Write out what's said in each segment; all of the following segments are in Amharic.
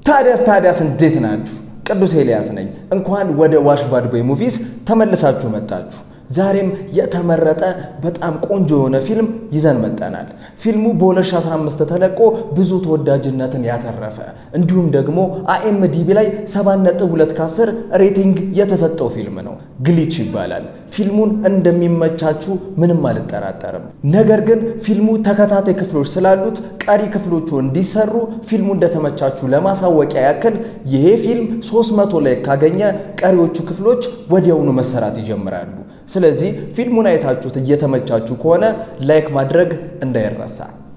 ታዲያስ ታዲያስ እንዴት ናችሁ? ቅዱስ ኤልያስ ነኝ። እንኳን ወደ ዋሽ ባድ ቦይ ሙቪስ ተመልሳችሁ መጣችሁ። ዛሬም የተመረጠ በጣም ቆንጆ የሆነ ፊልም ይዘን መጠናል። ፊልሙ በ2015 ተለቆ ብዙ ተወዳጅነትን ያተረፈ እንዲሁም ደግሞ አኤምዲቢ ላይ 7.2 ከ10 ሬቲንግ የተሰጠው ፊልም ነው። ግሊች ይባላል። ፊልሙን እንደሚመቻችሁ ምንም አልጠራጠርም። ነገር ግን ፊልሙ ተከታታይ ክፍሎች ስላሉት ቀሪ ክፍሎቹ እንዲሰሩ ፊልሙ እንደተመቻችሁ ለማሳወቂያ ያክል ይሄ ፊልም 300 ላይ ካገኘ ቀሪዎቹ ክፍሎች ወዲያውኑ መሰራት ይጀምራሉ። ስለዚህ ፊልሙን አይታችሁት እየተመቻችሁ ከሆነ ላይክ ማድረግ እንዳይረሳ።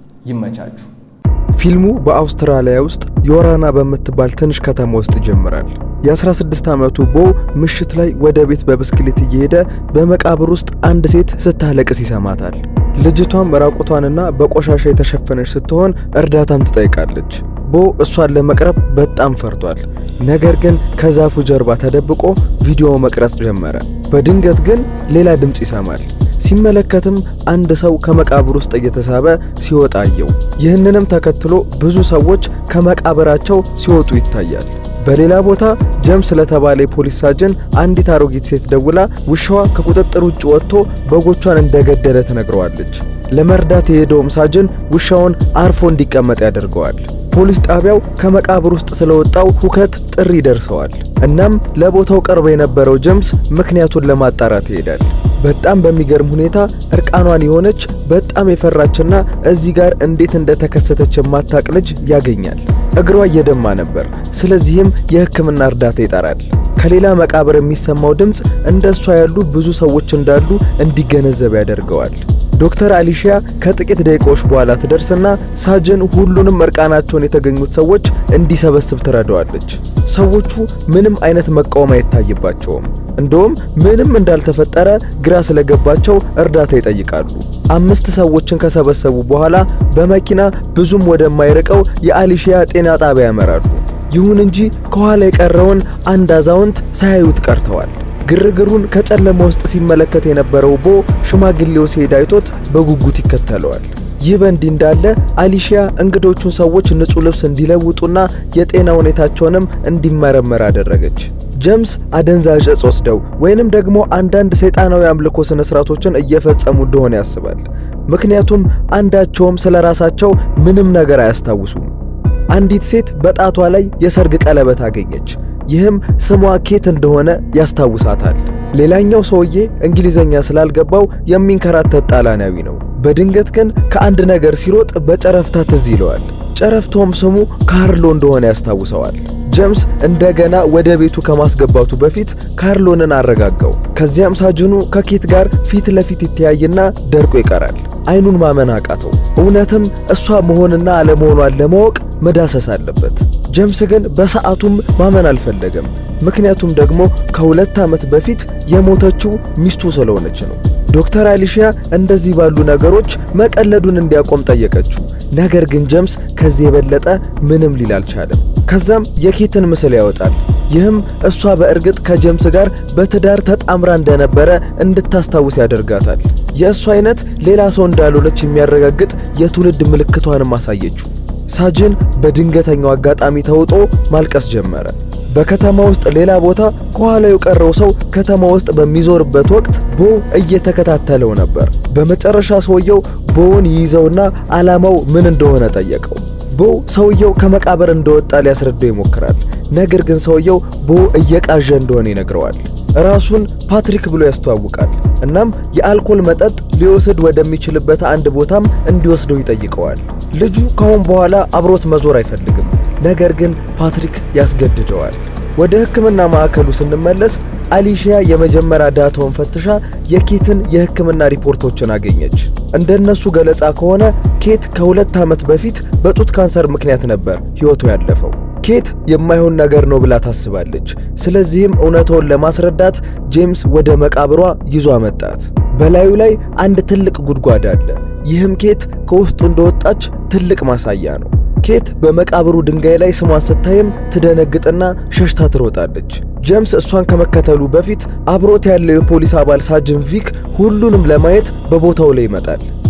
ይመቻችሁ። ፊልሙ በአውስትራሊያ ውስጥ ዮራና በምትባል ትንሽ ከተማ ውስጥ ይጀምራል። የ16 ዓመቱ ቦ ምሽት ላይ ወደ ቤት በብስክሌት እየሄደ በመቃብር ውስጥ አንድ ሴት ስታለቅስ ይሰማታል። ልጅቷም ራቁቷንና በቆሻሻ የተሸፈነች ስትሆን እርዳታም ትጠይቃለች። ቦ እሷን ለመቅረብ በጣም ፈርቷል። ነገር ግን ከዛፉ ጀርባ ተደብቆ ቪዲዮ መቅረጽ ጀመረ። በድንገት ግን ሌላ ድምፅ ይሰማል። ሲመለከትም አንድ ሰው ከመቃብር ውስጥ እየተሳበ ሲወጣ አየው። ይህንንም ተከትሎ ብዙ ሰዎች ከመቃብራቸው ሲወጡ ይታያል። በሌላ ቦታ ጀምስ ለተባለ የፖሊስ ሳጅን አንዲት አሮጊት ሴት ደውላ ውሻዋ ከቁጥጥር ውጭ ወጥቶ በጎቿን እንደገደለ ትነግረዋለች። ለመርዳት የሄደውም ሳጅን ውሻውን አርፎ እንዲቀመጥ ያደርገዋል። ፖሊስ ጣቢያው ከመቃብር ውስጥ ስለወጣው ሁከት ጥሪ ደርሰዋል። እናም ለቦታው ቅርብ የነበረው ጀምስ ምክንያቱን ለማጣራት ይሄዳል። በጣም በሚገርም ሁኔታ እርቃኗን የሆነች በጣም የፈራችና እዚህ ጋር እንዴት እንደተከሰተች የማታቅ ልጅ ያገኛል። እግሯ እየደማ ነበር። ስለዚህም የሕክምና እርዳታ ይጠራል። ከሌላ መቃብር የሚሰማው ድምፅ እንደ እሷ ያሉ ብዙ ሰዎች እንዳሉ እንዲገነዘብ ያደርገዋል። ዶክተር አሊሺያ ከጥቂት ደቂቃዎች በኋላ ትደርስና ሳጅን ሁሉንም እርቃናቸውን የተገኙት ሰዎች እንዲሰበስብ ትረዳዋለች። ሰዎቹ ምንም አይነት መቃወም አይታይባቸውም። እንደውም ምንም እንዳልተፈጠረ ግራ ስለገባቸው እርዳታ ይጠይቃሉ። አምስት ሰዎችን ከሰበሰቡ በኋላ በመኪና ብዙም ወደማይርቀው የአሊሺያ ጤና ጣቢያ ያመራሉ። ይሁን እንጂ ከኋላ የቀረውን አንድ አዛውንት ሳያዩት ቀርተዋል። ግርግሩን ከጨለማ ውስጥ ሲመለከት የነበረው ቦ ሽማግሌው ሲሄድ አይቶት በጉጉት ይከተለዋል። ይህ በእንዲህ እንዳለ አሊሺያ እንግዶቹን ሰዎች ንጹህ ልብስ እንዲለውጡና የጤና ሁኔታቸውንም እንዲመረመር አደረገች። ጀምስ አደንዛዥ እጽ ወስደው ወይንም ደግሞ አንዳንድ ሰይጣናዊ አምልኮ ስነ ስርዓቶችን እየፈጸሙ እንደሆነ ያስባል። ምክንያቱም አንዳቸውም ስለ ራሳቸው ምንም ነገር አያስታውሱም። አንዲት ሴት በጣቷ ላይ የሰርግ ቀለበት አገኘች። ይህም ስሟ ኬት እንደሆነ ያስታውሳታል። ሌላኛው ሰውዬ እንግሊዘኛ ስላልገባው የሚንከራተት ጣሊያናዊ ነው። በድንገት ግን ከአንድ ነገር ሲሮጥ በጨረፍታ ትዝ ይለዋል። ጨረፍታውም ስሙ ካርሎ እንደሆነ ያስታውሰዋል። ጀምስ እንደገና ወደ ቤቱ ከማስገባቱ በፊት ካርሎንን አረጋጋው። ከዚያም ሳጅኑ ከኬት ጋር ፊት ለፊት ይተያይና ደርቆ ይቀራል። አይኑን ማመን አቃተው። እውነትም እሷ መሆንና አለመሆኗን ለማወቅ መዳሰስ አለበት። ጀምስ ግን በሰዓቱም ማመን አልፈለገም። ምክንያቱም ደግሞ ከሁለት ዓመት በፊት የሞተችው ሚስቱ ስለሆነች ነው። ዶክተር አሊሺያ እንደዚህ ባሉ ነገሮች መቀለዱን እንዲያቆም ጠየቀችው። ነገር ግን ጀምስ ከዚህ የበለጠ ምንም ሊል አልቻለም። ከዛም የኬትን ምስል ያወጣል። ይህም እሷ በእርግጥ ከጀምስ ጋር በትዳር ተጣምራ እንደነበረ እንድታስታውስ ያደርጋታል። የእሷ አይነት ሌላ ሰው እንዳልሆነች የሚያረጋግጥ የትውልድ ምልክቷንም አሳየችው። ሳጅን በድንገተኛው አጋጣሚ ተውጦ ማልቀስ ጀመረ። በከተማ ውስጥ ሌላ ቦታ ከኋላ የቀረው ሰው ከተማ ውስጥ በሚዞርበት ወቅት ቦ እየተከታተለው ነበር። በመጨረሻ ሰውየው ቦውን ይይዘውና ዓላማው ምን እንደሆነ ጠየቀው። ቦ ሰውየው ከመቃብር እንደወጣ ሊያስረዳው ይሞክራል። ነገር ግን ሰውየው ቦ እየቃዠ እንደሆነ ይነግረዋል። ራሱን ፓትሪክ ብሎ ያስተዋውቃል። እናም የአልኮል መጠጥ ሊወስድ ወደሚችልበት አንድ ቦታም እንዲወስደው ይጠይቀዋል። ልጁ ካሁን በኋላ አብሮት መዞር አይፈልግም። ነገር ግን ፓትሪክ ያስገድደዋል። ወደ ሕክምና ማዕከሉ ስንመለስ አሊሺያ የመጀመሪያ ዳታውን ፈትሻ የኬትን የሕክምና ሪፖርቶችን አገኘች። እንደነሱ ገለጻ ከሆነ ኬት ከሁለት ዓመት በፊት በጡት ካንሰር ምክንያት ነበር ሕይወቱ ያለፈው። ኬት የማይሆን ነገር ነው ብላ ታስባለች። ስለዚህም እውነታውን ለማስረዳት ጄምስ ወደ መቃብሯ ይዞ አመጣት። በላዩ ላይ አንድ ትልቅ ጉድጓድ አለ። ይህም ኬት ከውስጡ እንደወጣች ትልቅ ማሳያ ነው። ኬት በመቃብሩ ድንጋይ ላይ ስሟን ስታይም ትደነግጥና ሸሽታ ትሮጣለች። ጄምስ እሷን ከመከተሉ በፊት አብሮት ያለው የፖሊስ አባል ሳጅን ቪክ ሁሉንም ለማየት በቦታው ላይ ይመጣል።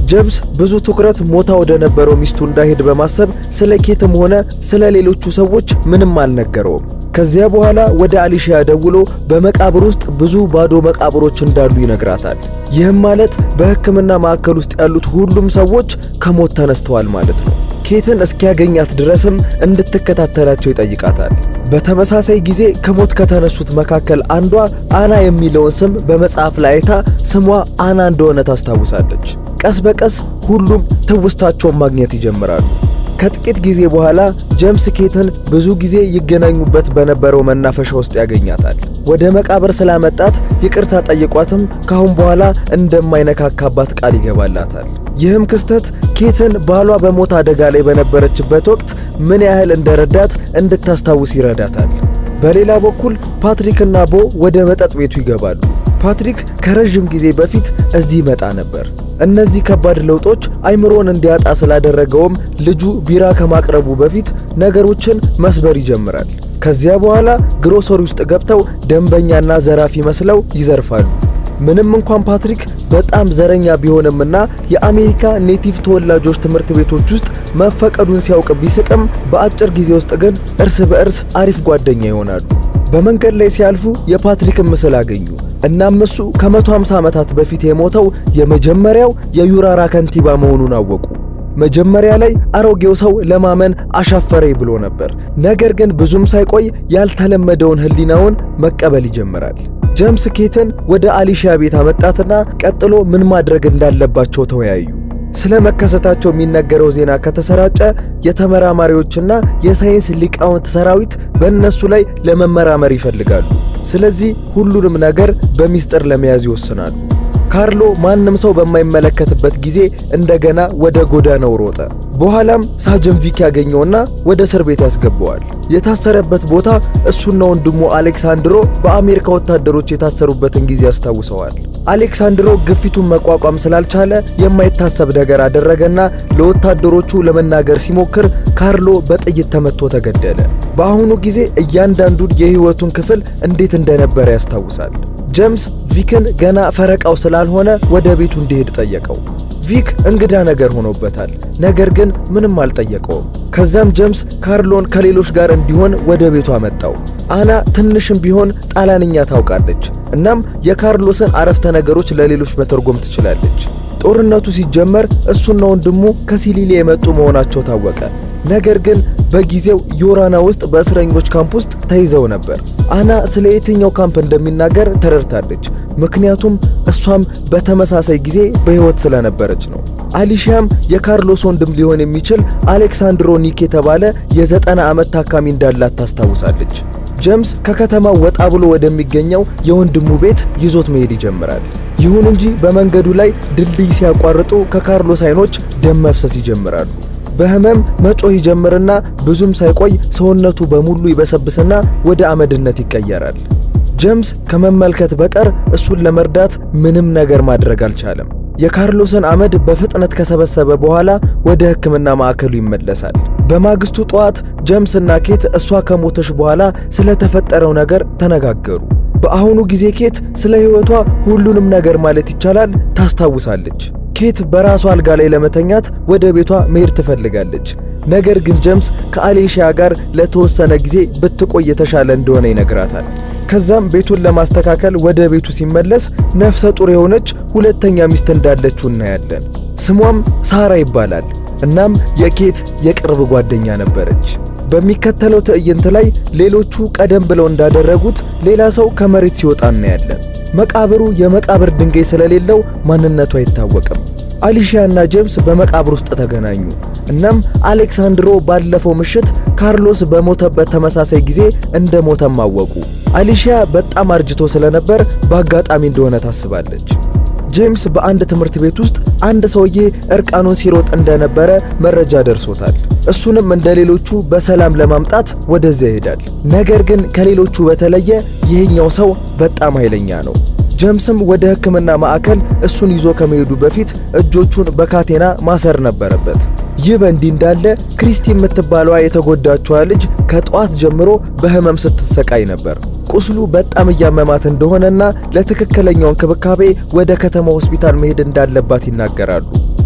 ጀምስ ብዙ ትኩረት ሞታ ወደ ነበረው ሚስቱ እንዳይሄድ በማሰብ ስለ ኬትም ሆነ ስለ ሌሎቹ ሰዎች ምንም አልነገረውም። ከዚያ በኋላ ወደ አሊሺያ ደውሎ በመቃብር ውስጥ ብዙ ባዶ መቃብሮች እንዳሉ ይነግራታል። ይህም ማለት በሕክምና ማዕከል ውስጥ ያሉት ሁሉም ሰዎች ከሞት ተነስተዋል ማለት ነው። ኬትን እስኪያገኛት ድረስም እንድትከታተላቸው ይጠይቃታል። በተመሳሳይ ጊዜ ከሞት ከተነሱት መካከል አንዷ አና የሚለውን ስም በመጽሐፍ ላይ አይታ ስሟ አና እንደሆነ ታስታውሳለች። ቀስ በቀስ ሁሉም ትውስታቸውን ማግኘት ይጀምራሉ። ከጥቂት ጊዜ በኋላ ጀምስ ኬትን ብዙ ጊዜ ይገናኙበት በነበረው መናፈሻ ውስጥ ያገኛታል። ወደ መቃብር ስላመጣት ይቅርታ ጠይቋትም ካሁን በኋላ እንደማይነካካባት ቃል ይገባላታል። ይህም ክስተት ኬትን ባሏ በሞት አደጋ ላይ በነበረችበት ወቅት ምን ያህል እንደረዳት እንድታስታውስ ይረዳታል። በሌላ በኩል ፓትሪክና ቦ ወደ መጠጥ ቤቱ ይገባሉ። ፓትሪክ ከረዥም ጊዜ በፊት እዚህ ይመጣ ነበር። እነዚህ ከባድ ለውጦች አይምሮን እንዲያጣ ስላደረገውም ልጁ ቢራ ከማቅረቡ በፊት ነገሮችን መስበር ይጀምራል። ከዚያ በኋላ ግሮሰሪ ውስጥ ገብተው ደንበኛና ዘራፊ መስለው ይዘርፋሉ። ምንም እንኳን ፓትሪክ በጣም ዘረኛ ቢሆንምና የአሜሪካ ኔቲቭ ተወላጆች ትምህርት ቤቶች ውስጥ መፈቀዱን ሲያውቅ ቢስቅም በአጭር ጊዜ ውስጥ ግን እርስ በእርስ አሪፍ ጓደኛ ይሆናሉ። በመንገድ ላይ ሲያልፉ የፓትሪክን ምስል አገኙ። እናም እሱ ከ150 ዓመታት በፊት የሞተው የመጀመሪያው የዩራራ ከንቲባ መሆኑን አወቁ። መጀመሪያ ላይ አሮጌው ሰው ለማመን አሻፈረኝ ብሎ ነበር። ነገር ግን ብዙም ሳይቆይ ያልተለመደውን ሕሊናውን መቀበል ይጀምራል። ጀምስ ኬትን ወደ አሊሺያ ቤት አመጣትና ቀጥሎ ምን ማድረግ እንዳለባቸው ተወያዩ። ስለ መከሰታቸው የሚነገረው ዜና ከተሰራጨ የተመራማሪዎችና የሳይንስ ሊቃውንት ሰራዊት በእነሱ ላይ ለመመራመር ይፈልጋሉ። ስለዚህ ሁሉንም ነገር በሚስጥር ለመያዝ ይወስናሉ። ካርሎ ማንም ሰው በማይመለከትበት ጊዜ እንደገና ወደ ጎዳናው ሮጠ። በኋላም ሳጅን ቪክ ያገኘውና ወደ እስር ቤት ያስገባዋል። የታሰረበት ቦታ እሱና ወንድሙ አሌክሳንድሮ በአሜሪካ ወታደሮች የታሰሩበትን ጊዜ ያስታውሰዋል። አሌክሳንድሮ ግፊቱን መቋቋም ስላልቻለ የማይታሰብ ነገር አደረገና ለወታደሮቹ ለመናገር ሲሞክር ካርሎ በጥይት ተመቶ ተገደለ። በአሁኑ ጊዜ እያንዳንዱን የሕይወቱን ክፍል እንዴት እንደነበረ ያስታውሳል። ጀምስ ቪክን ገና ፈረቃው ስላልሆነ ወደ ቤቱ እንዲሄድ ጠየቀው። ቪክ እንግዳ ነገር ሆኖበታል፣ ነገር ግን ምንም አልጠየቀውም። ከዛም ጀምስ ካርሎን ከሌሎች ጋር እንዲሆን ወደ ቤቱ አመጣው። አና ትንሽም ቢሆን ጣሊያንኛ ታውቃለች። እናም የካርሎስን አረፍተ ነገሮች ለሌሎች መተርጎም ትችላለች። ጦርነቱ ሲጀመር እሱና ወንድሙ ከሲሊሊ የመጡ መሆናቸው ታወቀ። ነገር ግን በጊዜው ዮራና ውስጥ በእስረኞች ካምፕ ውስጥ ተይዘው ነበር። አና ስለ የትኛው ካምፕ እንደሚናገር ተረድታለች። ምክንያቱም እሷም በተመሳሳይ ጊዜ በሕይወት ስለነበረች ነው። አሊሺያም የካርሎስ ወንድም ሊሆን የሚችል አሌክሳንድሮ ኒክ የተባለ የዘጠና ዓመት ታካሚ እንዳላት ታስታውሳለች። ጀምስ ከከተማው ወጣ ብሎ ወደሚገኘው የወንድሙ ቤት ይዞት መሄድ ይጀምራል። ይሁን እንጂ በመንገዱ ላይ ድልድይ ሲያቋርጡ ከካርሎስ አይኖች ደም መፍሰስ ይጀምራሉ። በህመም መጮህ ይጀምርና ብዙም ሳይቆይ ሰውነቱ በሙሉ ይበሰብስና ወደ አመድነት ይቀየራል። ጀምስ ከመመልከት በቀር እሱን ለመርዳት ምንም ነገር ማድረግ አልቻለም። የካርሎስን አመድ በፍጥነት ከሰበሰበ በኋላ ወደ ሕክምና ማዕከሉ ይመለሳል። በማግስቱ ጠዋት ጀምስ እና ኬት እሷ ከሞተች በኋላ ስለተፈጠረው ነገር ተነጋገሩ። በአሁኑ ጊዜ ኬት ስለ ሕይወቷ ሁሉንም ነገር ማለት ይቻላል ታስታውሳለች። ኬት በራሷ አልጋ ላይ ለመተኛት ወደ ቤቷ መሄድ ትፈልጋለች። ነገር ግን ጀምስ ከአሌሺያ ጋር ለተወሰነ ጊዜ ብትቆይ የተሻለ እንደሆነ ይነግራታል። ከዛም ቤቱን ለማስተካከል ወደ ቤቱ ሲመለስ ነፍሰ ጡር የሆነች ሁለተኛ ሚስት እንዳለችው እናያለን። ስሟም ሳራ ይባላል። እናም የኬት የቅርብ ጓደኛ ነበረች። በሚከተለው ትዕይንት ላይ ሌሎቹ ቀደም ብለው እንዳደረጉት ሌላ ሰው ከመሬት ሲወጣ እናያለን። መቃብሩ የመቃብር ድንጋይ ስለሌለው ማንነቱ አይታወቅም። አሊሺያ እና ጄምስ በመቃብር ውስጥ ተገናኙ። እናም አሌክሳንድሮ ባለፈው ምሽት ካርሎስ በሞተበት ተመሳሳይ ጊዜ እንደ ሞተም አወቁ። አሊሺያ በጣም አርጅቶ ስለነበር በአጋጣሚ እንደሆነ ታስባለች። ጄምስ በአንድ ትምህርት ቤት ውስጥ አንድ ሰውዬ እርቃኑን ሲሮጥ እንደነበረ መረጃ ደርሶታል። እሱንም እንደ ሌሎቹ በሰላም ለማምጣት ወደዚያ ይሄዳል። ነገር ግን ከሌሎቹ በተለየ ይህኛው ሰው በጣም ኃይለኛ ነው። ጀምስም ወደ ሕክምና ማዕከል እሱን ይዞ ከመሄዱ በፊት እጆቹን በካቴና ማሰር ነበረበት። ይህ በእንዲህ እንዳለ ክሪስቲ የምትባለዋ የተጎዳችዋ ልጅ ከጠዋት ጀምሮ በህመም ስትሰቃይ ነበር። ቁስሉ በጣም እያመማት እንደሆነና ለትክክለኛው እንክብካቤ ወደ ከተማ ሆስፒታል መሄድ እንዳለባት ይናገራሉ።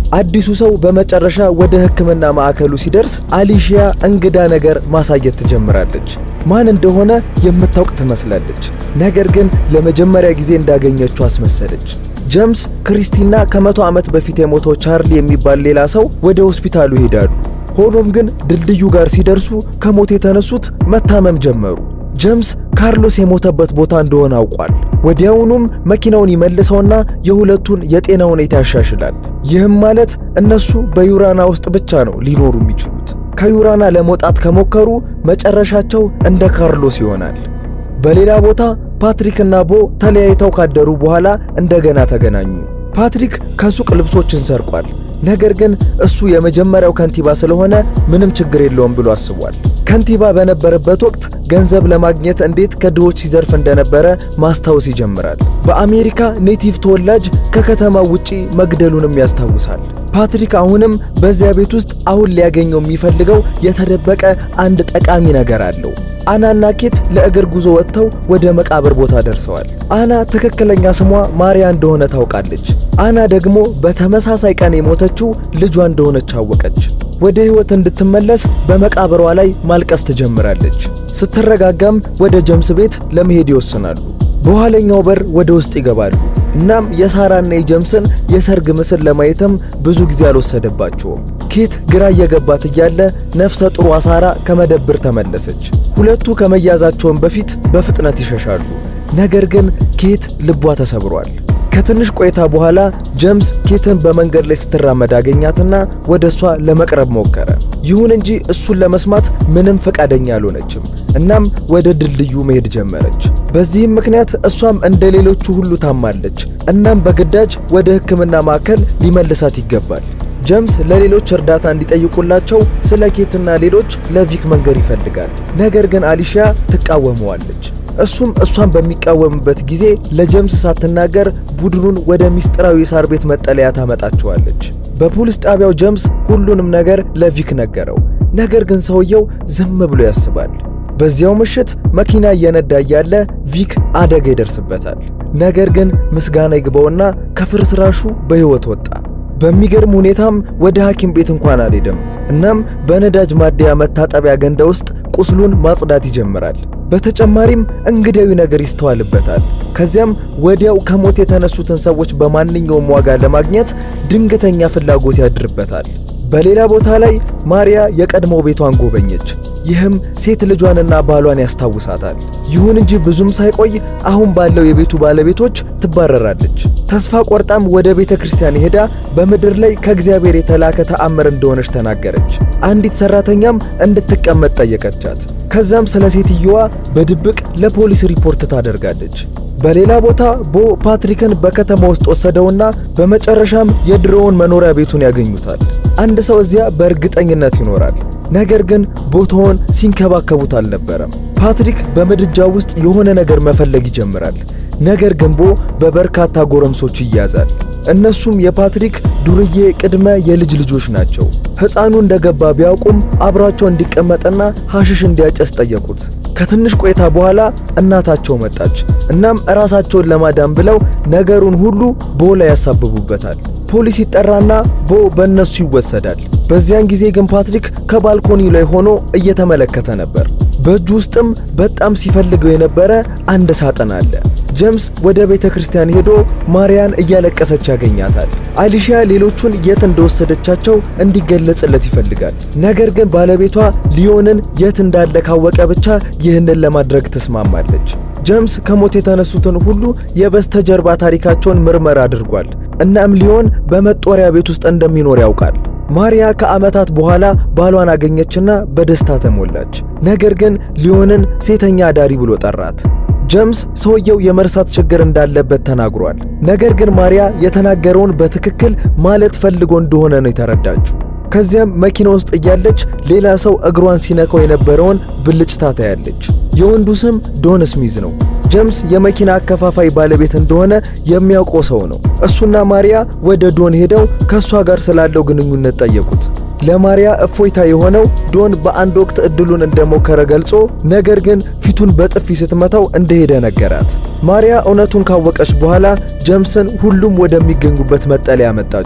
አዲሱ ሰው በመጨረሻ ወደ ሕክምና ማዕከሉ ሲደርስ አሊሺያ እንግዳ ነገር ማሳየት ትጀምራለች። ማን እንደሆነ የምታውቅ ትመስላለች። ነገር ግን ለመጀመሪያ ጊዜ እንዳገኘችው አስመሰለች። ጀምስ፣ ክሪስቲና ከመቶ ዓመት በፊት የሞተው ቻርሊ የሚባል ሌላ ሰው ወደ ሆስፒታሉ ይሄዳሉ። ሆኖም ግን ድልድዩ ጋር ሲደርሱ ከሞት የተነሱት መታመም ጀመሩ። ጀምስ ካርሎስ የሞተበት ቦታ እንደሆነ አውቋል። ወዲያውኑም መኪናውን ይመልሰውና የሁለቱን የጤና ሁኔታ ያሻሽላል። ይህም ማለት እነሱ በዩራና ውስጥ ብቻ ነው ሊኖሩ የሚችሉት። ከዩራና ለመውጣት ከሞከሩ መጨረሻቸው እንደ ካርሎስ ይሆናል። በሌላ ቦታ ፓትሪክ እና ቦ ተለያይተው ካደሩ በኋላ እንደገና ተገናኙ። ፓትሪክ ከሱቅ ልብሶችን ሰርቋል። ነገር ግን እሱ የመጀመሪያው ከንቲባ ስለሆነ ምንም ችግር የለውም ብሎ አስቧል። ከንቲባ በነበረበት ወቅት ገንዘብ ለማግኘት እንዴት ከድሆች ሲዘርፍ እንደነበረ ማስታወስ ይጀምራል። በአሜሪካ ኔቲቭ ተወላጅ ከከተማው ውጪ መግደሉንም ያስታውሳል። ፓትሪክ አሁንም በዚያ ቤት ውስጥ አሁን ሊያገኘው የሚፈልገው የተደበቀ አንድ ጠቃሚ ነገር አለው። አናና ኬት ለእግር ጉዞ ወጥተው ወደ መቃብር ቦታ ደርሰዋል። አና ትክክለኛ ስሟ ማሪያ እንደሆነ ታውቃለች። አና ደግሞ በተመሳሳይ ቀን የሞተችው ልጇ እንደሆነች አወቀች። ወደ ሕይወት እንድትመለስ በመቃብሯ ላይ ማልቀስ ትጀምራለች። ስትረጋጋም ወደ ጀምስ ቤት ለመሄድ ይወስናሉ። በኋለኛው በር ወደ ውስጥ ይገባሉ። እናም የሳራና የጀምስን የሰርግ ምስል ለማየትም ብዙ ጊዜ አልወሰደባቸውም። ኬት ግራ እየገባት እያለ ነፍሰ ጥሯ ሳራ ከመደብር ተመለሰች። ሁለቱ ከመያዛቸውን በፊት በፍጥነት ይሸሻሉ። ነገር ግን ኬት ልቧ ተሰብሯል። ከትንሽ ቆይታ በኋላ ጀምስ ኬትን በመንገድ ላይ ስትራመድ አገኛትና ወደ እሷ ለመቅረብ ሞከረ። ይሁን እንጂ እሱን ለመስማት ምንም ፈቃደኛ አልሆነችም። እናም ወደ ድልድዩ መሄድ ጀመረች። በዚህም ምክንያት እሷም እንደ ሌሎቹ ሁሉ ታማለች። እናም በግዳጅ ወደ ሕክምና ማዕከል ሊመልሳት ይገባል። ጀምስ ለሌሎች እርዳታ እንዲጠይቁላቸው ስለ ኬትና ሌሎች ለቪክ መንገር ይፈልጋል። ነገር ግን አሊሺያ ትቃወመዋለች። እሱም እሷን በሚቃወምበት ጊዜ ለጀምስ ሳትናገር ቡድኑን ወደ ሚስጥራዊ የሳር ቤት መጠለያ ታመጣቸዋለች። በፖሊስ ጣቢያው ጀምስ ሁሉንም ነገር ለቪክ ነገረው። ነገር ግን ሰውየው ዝም ብሎ ያስባል። በዚያው ምሽት መኪና እየነዳ እያለ ቪክ አደጋ ይደርስበታል። ነገር ግን ምስጋና ይግባውና ከፍርስራሹ በሕይወት ወጣ። በሚገርም ሁኔታም ወደ ሐኪም ቤት እንኳን አልሄደም። እናም በነዳጅ ማደያ መታጠቢያ ገንዳ ውስጥ ቁስሉን ማጽዳት ይጀምራል። በተጨማሪም እንግዳዊ ነገር ይስተዋልበታል። ከዚያም ወዲያው ከሞት የተነሱትን ሰዎች በማንኛውም ዋጋ ለማግኘት ድንገተኛ ፍላጎት ያድርበታል። በሌላ ቦታ ላይ ማሪያ የቀድሞ ቤቷን ጎበኘች። ይህም ሴት ልጇንና ባሏን ያስታውሳታል። ይሁን እንጂ ብዙም ሳይቆይ አሁን ባለው የቤቱ ባለቤቶች ትባረራለች። ተስፋ ቆርጣም ወደ ቤተ ክርስቲያን ሄዳ በምድር ላይ ከእግዚአብሔር የተላከ ተአምር እንደሆነች ተናገረች። አንዲት ሰራተኛም እንድትቀመጥ ጠየቀቻት። ከዛም ስለ ሴትየዋ በድብቅ ለፖሊስ ሪፖርት ታደርጋለች። በሌላ ቦታ ቦ ፓትሪክን በከተማ ውስጥ ወሰደውና በመጨረሻም የድሮውን መኖሪያ ቤቱን ያገኙታል። አንድ ሰው እዚያ በእርግጠኝነት ይኖራል። ነገር ግን ቦታውን ሲንከባከቡት አልነበረም። ፓትሪክ በምድጃ ውስጥ የሆነ ነገር መፈለግ ይጀምራል። ነገር ግን ቦ በበርካታ ጎረምሶች ይያዛል። እነሱም የፓትሪክ ዱርዬ ቅድመ የልጅ ልጆች ናቸው። ሕፃኑ እንደገባ ቢያውቁም አብሯቸው እንዲቀመጥና ሐሽሽ እንዲያጨስ ጠየቁት። ከትንሽ ቆይታ በኋላ እናታቸው መጣች። እናም ራሳቸውን ለማዳን ብለው ነገሩን ሁሉ ቦ ላይ ያሳብቡበታል። ፖሊስ ይጠራና ቦ በእነሱ ይወሰዳል። በዚያን ጊዜ ግን ፓትሪክ ከባልኮኒ ላይ ሆኖ እየተመለከተ ነበር። በእጁ ውስጥም በጣም ሲፈልገው የነበረ አንድ ሳጥን አለ። ጀምስ ወደ ቤተ ክርስቲያን ሄዶ ማርያን እያለቀሰች ያገኛታል። አሊሺያ ሌሎቹን የት እንደወሰደቻቸው እንዲገለጽለት ይፈልጋል። ነገር ግን ባለቤቷ ሊዮንን የት እንዳለ ካወቀ ብቻ ይህንን ለማድረግ ትስማማለች። ጀምስ ከሞት የተነሱትን ሁሉ የበስተጀርባ ታሪካቸውን ምርመራ አድርጓል። እናም ሊዮን በመጦሪያ ቤት ውስጥ እንደሚኖር ያውቃል። ማሪያ ከዓመታት በኋላ ባሏን አገኘችና በደስታ ተሞላች። ነገር ግን ሊዮንን ሴተኛ አዳሪ ብሎ ጠራት። ጀምስ ሰውየው የመርሳት ችግር እንዳለበት ተናግሯል። ነገር ግን ማሪያ የተናገረውን በትክክል ማለት ፈልጎ እንደሆነ ነው የተረዳችው። ከዚያም መኪና ውስጥ እያለች ሌላ ሰው እግሯን ሲነካው የነበረውን ብልጭታ ታያለች። የወንዱ ስም ዶን ስሚዝ ነው። ጀምስ የመኪና አከፋፋይ ባለቤት እንደሆነ የሚያውቀው ሰው ነው። እሱና ማሪያ ወደ ዶን ሄደው ከእሷ ጋር ስላለው ግንኙነት ጠየቁት። ለማሪያ እፎይታ የሆነው ዶን በአንድ ወቅት እድሉን እንደሞከረ ገልጾ ነገር ግን ፊቱን በጥፊ ስትመታው እንደሄደ ነገራት። ማሪያ እውነቱን ካወቀች በኋላ ጀምስን ሁሉም ወደሚገኙበት መጠለያ መጣችው።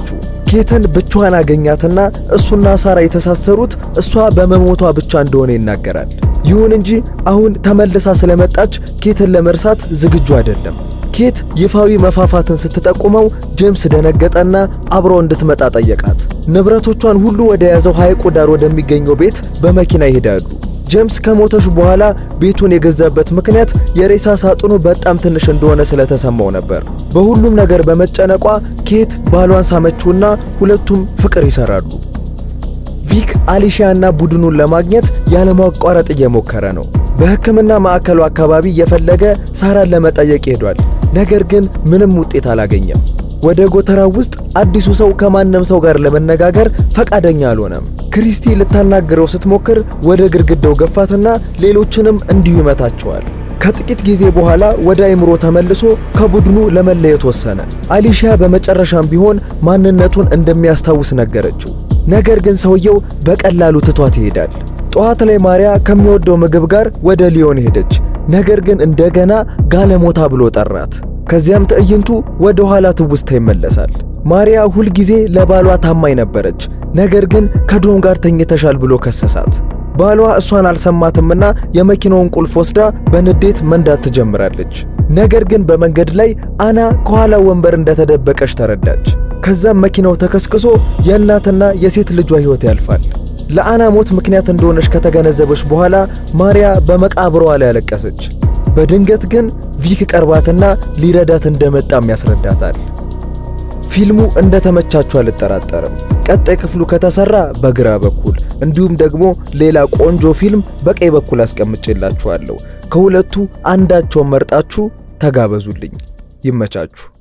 ኬትን ብቻዋን አገኛትና እሱና ሳራ የተሳሰሩት እሷ በመሞቷ ብቻ እንደሆነ ይናገራል። ይሁን እንጂ አሁን ተመልሳ ስለመጣች ኬትን ለመርሳት ዝግጁ አይደለም። ኬት ይፋዊ መፋፋትን ስትጠቁመው ጄምስ ደነገጠና አብሮ እንድትመጣ ጠየቃት። ንብረቶቿን ሁሉ ወደ ያዘው ሐይቁ ዳር ወደሚገኘው ቤት በመኪና ይሄዳሉ። ጄምስ ከሞተች በኋላ ቤቱን የገዛበት ምክንያት የሬሳ ሳጥኑ በጣም ትንሽ እንደሆነ ስለተሰማው ነበር። በሁሉም ነገር በመጨነቋ ኬት ባሏን ሳመችውና ሁለቱም ፍቅር ይሰራሉ። ቪክ አሊሺያና ቡድኑን ለማግኘት ያለማቋረጥ እየሞከረ ነው። በሕክምና ማዕከሉ አካባቢ እየፈለገ ሳራን ለመጠየቅ ሄዷል። ነገር ግን ምንም ውጤት አላገኘም። ወደ ጎተራው ውስጥ አዲሱ ሰው ከማንም ሰው ጋር ለመነጋገር ፈቃደኛ አልሆነም። ክሪስቲ ልታናግረው ስትሞክር ወደ ግድግዳው ገፋትና ሌሎችንም እንዲሁ ይመታቸዋል። ከጥቂት ጊዜ በኋላ ወደ አእምሮ ተመልሶ ከቡድኑ ለመለየት ወሰነ። አሊሺያ በመጨረሻም ቢሆን ማንነቱን እንደሚያስታውስ ነገረችው። ነገር ግን ሰውየው በቀላሉ ትቷት ይሄዳል። ጠዋት ላይ ማሪያ ከሚወደው ምግብ ጋር ወደ ሊዮን ሄደች። ነገር ግን እንደገና ጋለሞታ ብሎ ጠራት። ከዚያም ትዕይንቱ ወደ ኋላ ትውስታ ይመለሳል። ማሪያ ሁልጊዜ ለባሏ ታማኝ ነበረች። ነገር ግን ከዶም ጋር ተኝተሻል ብሎ ከሰሳት። ባሏ እሷን አልሰማትምና የመኪናውን ቁልፍ ወስዳ በንዴት መንዳት ትጀምራለች። ነገር ግን በመንገድ ላይ አና ከኋላ ወንበር እንደተደበቀች ተረዳች። ከዛም መኪናው ተከስክሶ የእናትና የሴት ልጇ ሕይወት ያልፋል። ለአና ሞት ምክንያት እንደሆነች ከተገነዘበች በኋላ ማሪያ በመቃብሯ ላይ ያለቀሰች። በድንገት ግን ቪክ ቀርባትና ሊረዳት እንደመጣም ያስረዳታል። ፊልሙ እንደተመቻችሁ አልጠራጠርም። ቀጣይ ክፍሉ ከተሰራ በግራ በኩል እንዲሁም ደግሞ ሌላ ቆንጆ ፊልም በቀኝ በኩል አስቀምጬላችኋለሁ። ከሁለቱ አንዳቸውን መርጣችሁ ተጋበዙልኝ። ይመቻችሁ።